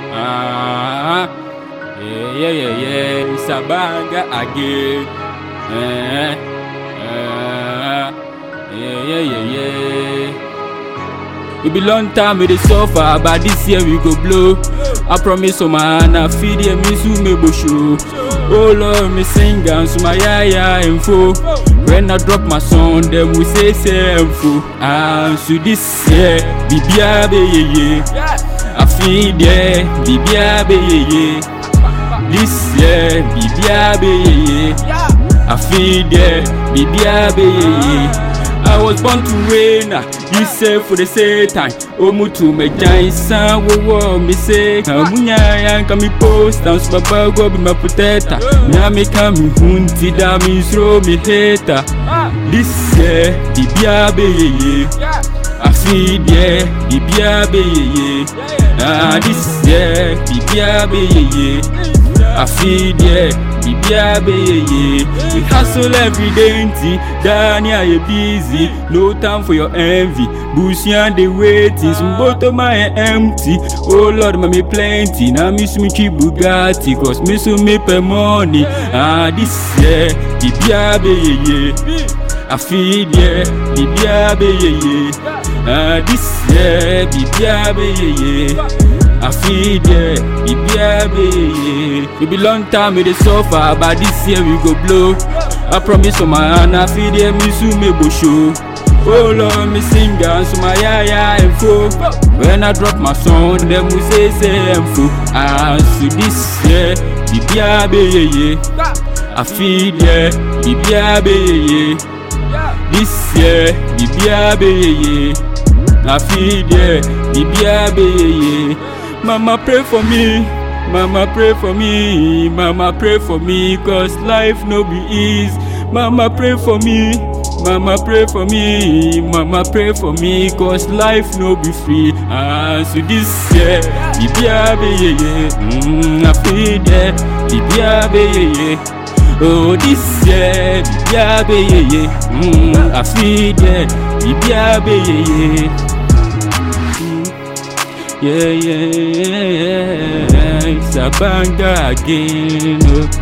Ah, yeah, yeah, yeah, yeah. It's a banger again. Eh, eh, yeah, yeah, yeah, yeah. It be long time we dey suffer, but this year we go blow. I promise, oh man, I feed the miss who me go show. Oh Lord, me sing and so my yeah yeah info. When I drop my song, them we say say info. Ah, so this year, bibia be ye ye. I feed yeah, bibia be ye ye. This year, bibia be ye ye. I feed yeah, bibia be ye ye. I was born to reign, ah, you say for the Satan. Omutu me giant son, wo wo me say. Kamunya yan kami post, and so baba go be my protector. Now me come me hunti da me throw me hater. This year, bibia be ye ye. I feed yeah, bibia be ye ye. Ah, this year, bibia be ye ye. I feed yeah, bibia be ye ye. We hustle every day, nti Dania you busy. No time for your envy. Busian they waiting, some bottom my empty. Oh Lord, mommy plenty. Now miss me cheap Bugatti, cause me so me pay money. Ah, this year, bibia be ye ye. I feed yeah, bibia be ye ye. Ah, this year, bibia be ye ye. I feed yeah, bibia be ye ye. It be long time we dey suffer, but this year we go blow. I promise on my hand, I feed yeah, me soon me go show. Oh Lord, me sing and so my yeah yeah info. When I drop my song, them we say say info. Ah, so this year, bibia be ye ye. I feed yeah, bibia be ye ye. This year, bibia be ye ye. I feed yeah, bibia be ye ye. Mama pray for me, mama pray for me, mama pray for me, cause life no be easy. Mama pray for me, mama pray for me, mama pray for me, cause life no be free. Ah, so this year, bibia be ye ye, mm, I feed yeah, bibia be ye ye. Oh, this year, bibia be ye ye, mm, I feed yeah, bibia be ye ye. Yeah, yeah, yeah, it's a banger again. Oh.